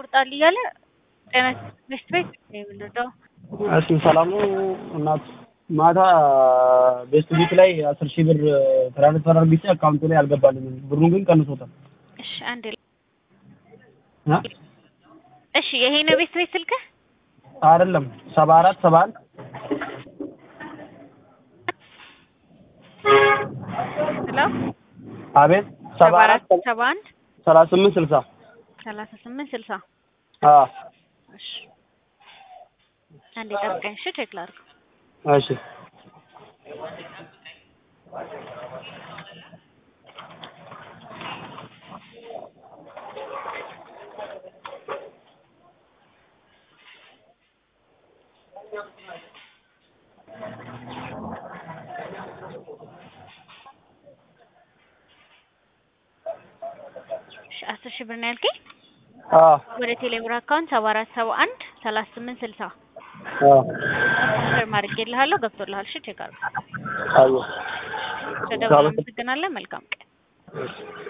ያወጣል እያለ ጤና ትምህርት ቤት ነው የምንረዳው። እሺ ሰላም ነው እናት ማታ ቤስት ቢት ላይ አስር ሺህ ብር ትራንስፈር አድርጌ አካውንቱ ላይ አልገባልኝም። ብሩን ግን ቀንሶታል። እሺ አንድ እ? እሺ ይሄ ነው ቤት ቤት ስልክህ? አይደለም ሰባ አራት ሰባ አንድ ሄሎ አቤት ሰባ ሰባ አራት አራት ሰባ አንድ ሰላሳ ስምንት ስልሳ ሰላሳ ስምንት ስልሳ አዎ እሺ አንዴ ጠብቀኝ እሺ ቼክ ላድርግ። እሺ እሺ አስር ሺህ ብር ነው ያልከኝ? አዎ ወደ ቴሌብር አካውንት ሰባ አራት ሰባ አንድ ሰላሳ ስምንት ስልሳ አዎ ኮንፈርም አድርጌልሃለሁ ገብቶልሃል። እሺ ቼክ አድርግ። አየሁ ስለደወልን አመሰግናለን። መልካም ቀን። እሺ